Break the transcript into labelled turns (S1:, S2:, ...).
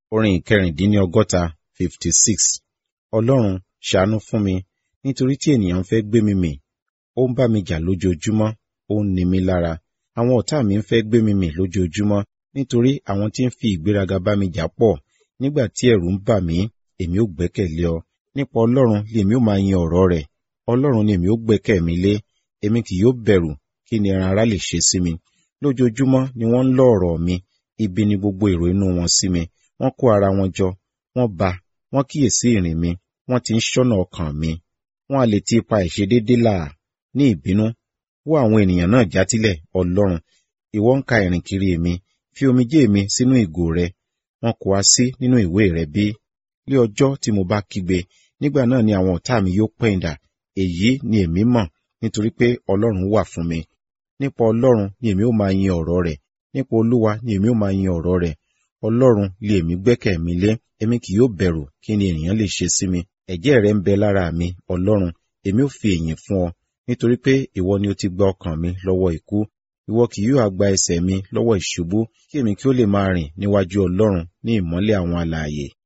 S1: orin ìkẹrìndínlọ́gọ́ta fifty six ọlọ́run ṣàánú fún mi nítorí tí ènìyàn ń fẹ́ gbé mi mì ó ń bá mi jà lójoojúmọ́ ó ń ni mí lára àwọn ọ̀tá mi ń fẹ́ gbé mi mì lójoojúmọ́ nítorí àwọn tí ń fi ìgbéraga bá mi jà pọ̀ nígbà tí ẹ̀rù ń bà mí èmi ó gbẹ́kẹ̀lé ọ nípa ọlọ́run lèmi ó máa yin ọ̀rọ̀ rẹ̀ ọlọ́run ni èmi ó gbẹ́kẹ̀ mi lé èmi kì yóò bẹ̀rù kí ni ẹran ara lè ṣe sí mi lójoojúmọ́ ni wọ́n ń lọ ọ̀rọ̀ mi ibi ni gbogbo èrò inú wọn sí mi wọ́n kó ara wọn jọ wọ́n ba wọ́n kíyèsí ìrìn mi wọ́n ti ń ṣọ́nà ọkàn mi wọ́n a lè ti ipa ìṣedédé là ní ìbínú wó àwọn ènìyàn náà játílẹ̀ ọlọ́run ìwọ ń ka ìrìn kiri mi fi omijé mi sínú ìgò rẹ wọn kò wá sí nínú ìwé rẹ bí lé ọjọ́ tí mo bá kígbe nígbà náà ni àwọn ọ̀tá mi yóò pẹ̀yìndà èyí ni èmi mọ̀ nítorí pé ọlọ́run wà fún mi nípa ọlọ́run ni èmi ó máa yin ọ̀rọ̀ rẹ̀ nípa olúwa ni èmi ó máa yin ọ̀rọ̀ rẹ̀ ọlọ́run lé èmi gbẹ́kẹ̀ mi lé èmi kì yóò bẹ̀rù kí ni ènìyàn lè ṣe sí mi ẹ̀jẹ̀ rẹ ń bẹ lára mi ọlọ́run èmi ó fi èyìn fún ọ nítorí pé ìwọ ni ó ti gba ọkàn mi lọ́wọ́ ikú ìwọ kì yóò gba ẹsẹ̀ mi lọ́wọ́ ìṣubú kí èmi kí ó lè máa rìn níwájú ọlọ́run ní ìmọ́lẹ̀ àwọn alààyè